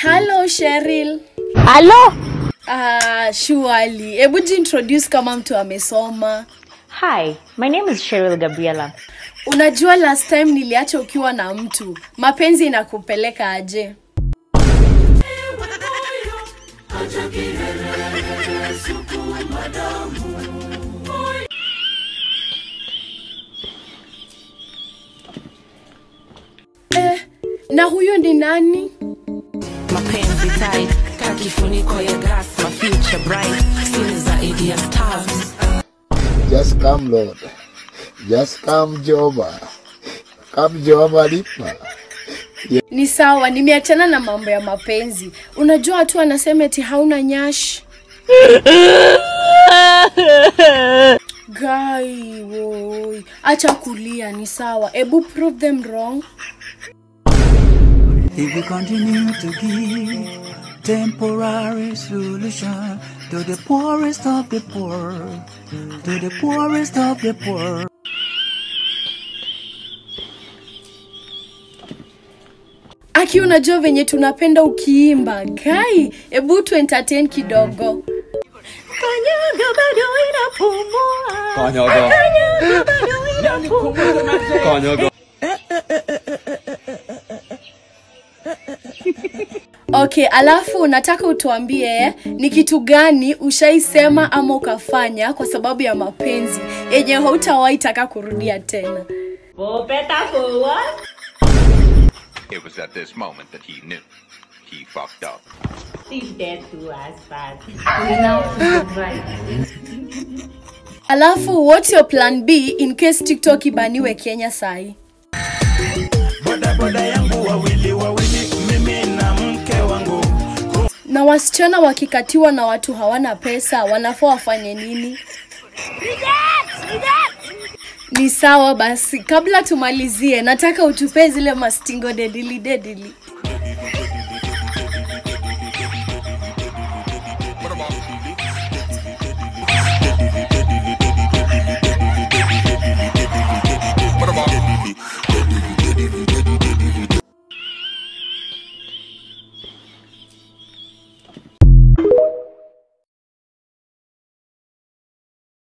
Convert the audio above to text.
Hello Cheryl. Halo? Ah, surely. Hebu jiintroduce kama mtu amesoma. Hi, my name is Cheryl Gabriela. Unajua last time niliacha ukiwa na mtu. Mapenzi inakupeleka aje? Eh, na huyo ni nani? mapenzi tight ka kifuniko ya gas my future bright sini zaidi ya stars Just come Lord. Just come Jehova. Come Jehova lipa. Ni sawa, nimeachana na mambo ya mapenzi. Unajua watu wanasema eti hauna nyash. Guy, woi, acha kulia, ni sawa. Ebu prove them wrong. If we continue to give temporary solution to the poorest of the poor, to the poorest of the poor. Aki, unajua venye tunapenda ukiimba. Guy, ebu tu entertain kidogo. Kanyaga bado inapumua. Kanyaga. Kanyaga bado inapumua. Kanyaga. Okay, alafu nataka utuambie ni kitu gani ushaisema ama ukafanya kwa sababu ya mapenzi yenye hautawahi taka kurudia tena. Popeta for what? It was at this moment that he knew. He fucked up. She's dead to us, but now she's right. Alafu what's your plan B in case TikTok ibaniwe Kenya sahi? Bodaboda yangu wawili wawili, mimi na mke wangu. Na wasichana wakikatiwa na watu hawana pesa, wanafaa wafanye nini? Ni sawa basi, kabla tumalizie, nataka utupee zile mastingo dedili dedili.